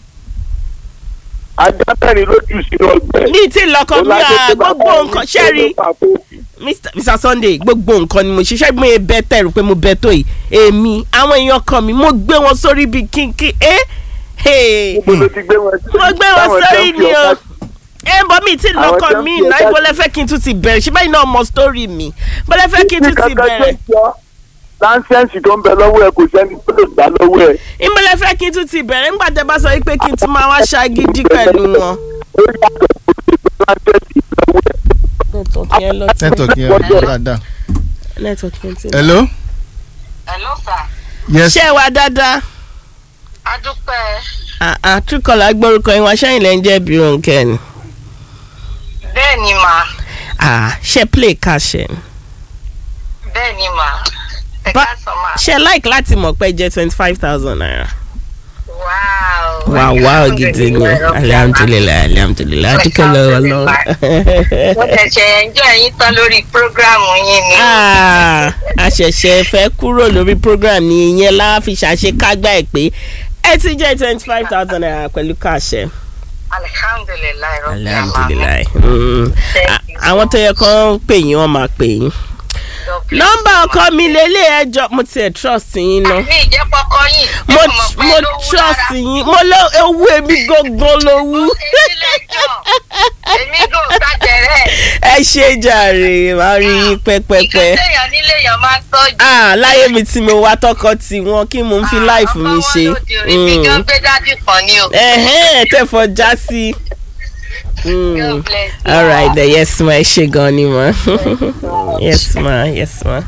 ajá mẹ́rin ló jù sínú ọgbẹ́. ní tí lọkọ mi à gbogbo nǹkan ṣe rí Mr. Mr. Sunday gbogbo nǹkan ni mo ṣiṣẹ́ gbé e bẹ́ tẹ̀rù pé mo bẹ́ tó yìí èmi àwọn èèyàn kan mi mo gbé wọn sórí bíi kínkín ẹ́ ẹ́ Mo ló ti gbé wọn sí. mo gbé wọn Táwọn sórí jẹ́ ni o ọ̀gá- ẹ bọ́ mi tí Àwọn lọkọ jẹ́ mi fi náà ọ̀gá- ibo lẹ fẹ́ kí n tún ti bẹ̀rẹ̀ ṣé báyìí náà mọ sítórì mi bó lẹ fẹ́ kí n tún ti kankan tó bẹ̀rẹ̀ ń jọ láńsẹ́ǹsì tó ń bẹ lọ́wọ́ ẹ kò sẹ́ni tó lè gbà lọ́wọ́ ẹ. ibo lẹ fẹ́ kí n tún ti bẹ̀rẹ̀ nígbà tẹ bá sọ pé kí n tún máa wá ṣagídí pẹ̀lú wọn. ó yàtọ̀ kò sí láńsẹ́ǹsì lọ́wọ́ ẹ. nẹ́tọ̀kì yẹn lọ sí nẹ́tọ̀kì yẹn wà dáadáa. nẹ́tọ̀kì yẹn ti. hello Hello sir. yes ṣé ẹ wá dáadáa adúpẹ́ àtúkọ̀lá gbórúkọ yín wá sẹ́yìn lẹ́ ń jẹ́ bírónkẹ́ ni. bẹ́ẹ̀ ni mà Ah, ṣe play cash ẹ̀. bẹ́ẹ̀ ni mà ẹ Ba- káàsán mà. ṣe like láti mọ̀ pé jẹ́ twenty five thousand naira. wow wà wá gidi ni alihamudulilayi alihamudulilayi àtúkọ̀ lọ́wọ́ lọ́wọ́. mo ṣẹ̀ṣẹ̀ ẹjọ́ yín tán lórí prógráàmù yín ni. Ah, a ṣẹ̀ṣẹ̀ fẹ́ kúrò lórí program ni ìyẹn la fi ṣàṣekágbá ẹ̀ pé ẹ ti jẹ́ twenty five thousand naira pẹ̀lú káàṣẹ. alihamdulilayi rọ̀bì àmàmì. alihamudulilayi. Mm. A- àwọn tó yẹ kán pè yín wọ́n máa pè yín. nọ́mbà ọkọ mi lélẹ̀ ẹjọ́ mo tiẹ̀ trust yín náà. mi ìjẹ́ pọkọ yín. mo ẹ mọ̀ pé mo lówó trust lára. yín mo lọ ewu èmi gangan lówú. èmi lẹ́jọ́ èmi gò gbàjẹ̀rẹ̀. ẹ ṣe jàre máa rí yín pẹ́pẹ́pẹ́. ìkànnì èèyàn nílé èèyàn máa ń tọ́jú. ah láyé mi tí mo wá tọkọ tí wọn kí mo ń fi láìfù mi ṣe. ọkọ wọn lóde orí mi gan gbé dájú kan ni o. ẹ̀hẹ́n tẹ̀fọ́ já sí. Mm. God bless you. all right then yes ma ẹ ṣe gan ni ma yes ma yes ma.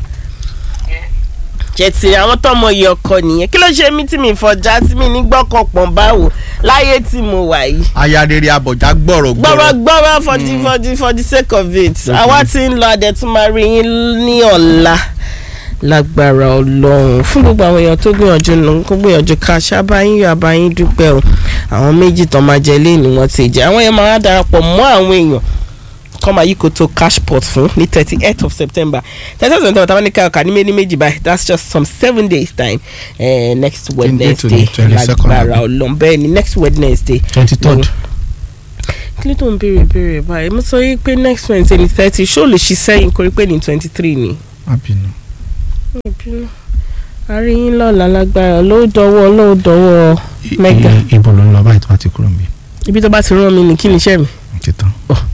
jẹ̀tì àwọn tọmọ yìí ọkọ nìyẹn kí ló ṣe mí tí mi fọjá tí mi ní gbọ́kànpọ̀n báwo láyé tí mo wà yìí. ayarere abọ̀já gbọ̀rọ̀ gbọ́rọ̀ gbọ̀rọ̀. gbọ́rọ̀ for the for the for the sake of it àwa tí ń lọ adẹ̀tún máa rí yín ní ọ̀la lágbára ọlọ́run fún gbogbo àwọn èèyàn tó gbìyànjú nù kó gbìyànjú ká ṣábàáyín yóò àbáyín dúpẹ́ o àwọn méjì tán máa jẹ léèní wọn ti jẹ àwọn yẹn máa darapọ̀ mọ́ àwọn èèyàn kọ́ máa yí koto cash pot fún ní thirty eight of september thirty eight of september táwọn ní ká ọkà ní méjì méjì báyìí that's just some seven days time uh, next Twenty to the wednesday 22nd. lágbára ọlọ́run bẹ́ẹ̀ ni next wednesday twenty third. kí ló tó ń béèrè béèrè báyìí mo sọ yìí pé next wednesday ní thirty ṣó lè ṣí sẹ́yìn kórí pé ní twenty three ni. abinu. ìbínú àríyìn lọ́la lágbára ló dọwọ́ ló dọwọ́ mẹ́gà ibo ló ń lọ báyìí tó bá ti kúrò níbí. ibi tó bá ti rán mi ní kí ni iṣẹ́ mi. ti tán.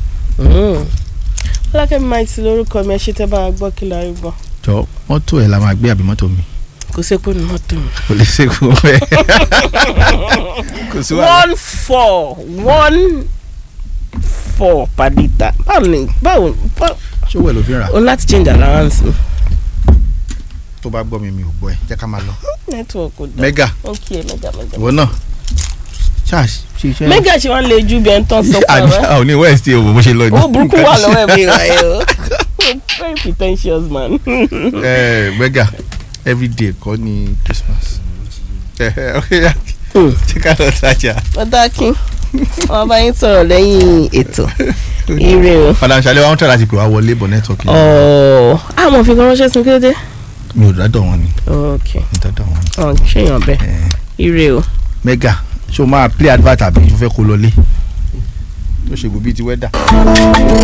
ọlákẹ́mi máa ti lórúkọ mi ẹ ṣe tẹ́ bá a gbọ́ kí la rí gbọ́ jọ mọ́tò ẹ̀ la máa gbé àbí mọ́tò mi. kò sépo ní mọ́tò mi. kò lè ṣe fún ẹ. kò sí wàhálà. one four one four per litre báwo ni báwo báwo ṣówó ẹ̀ ló fi ń rà. o láti change allowance mi. tó bá gbọ́ mi mi ò gbọ́ ẹ jẹ́ ká máa lọ. network kò dá mẹ́gà ok mẹ́gà mẹ́gà. ìwọ náà ṣáà ṣe iṣẹ́. mẹ́gà ṣe wọ́n lè ju bí ẹ̀ ń tán sọ fún àní ọ. àwọn ní west òwò bó ṣe lọ ní. owó burúkú wà lọ́wọ́ ẹ̀ mi rà ẹ́ o very pretentious man. ẹ mẹ́gà everyday kọ́ ni christmas ṣé ká lọ tajà. pàtàkì wọn bá yín sọ̀rọ̀ lẹ́yìn ètò ire o. padà ṣàlẹ̀ wa ń tẹ̀ láti pè wá wọlé bọ̀ nẹ́tọ̀kì. ọ̀ọ́ àwọn òfin kan ránṣẹ́ sí mi kí ló dé. mi ò dádọ̀ wọn ni. ok mi ò dádọ̀ wọn ni. ọ̀ ṣèyàn bẹ́ẹ̀ ire o. mega ṣé o máa play advert àbí o fẹ́ kó lọlé tó ṣe gbòbí ti wẹ́dà.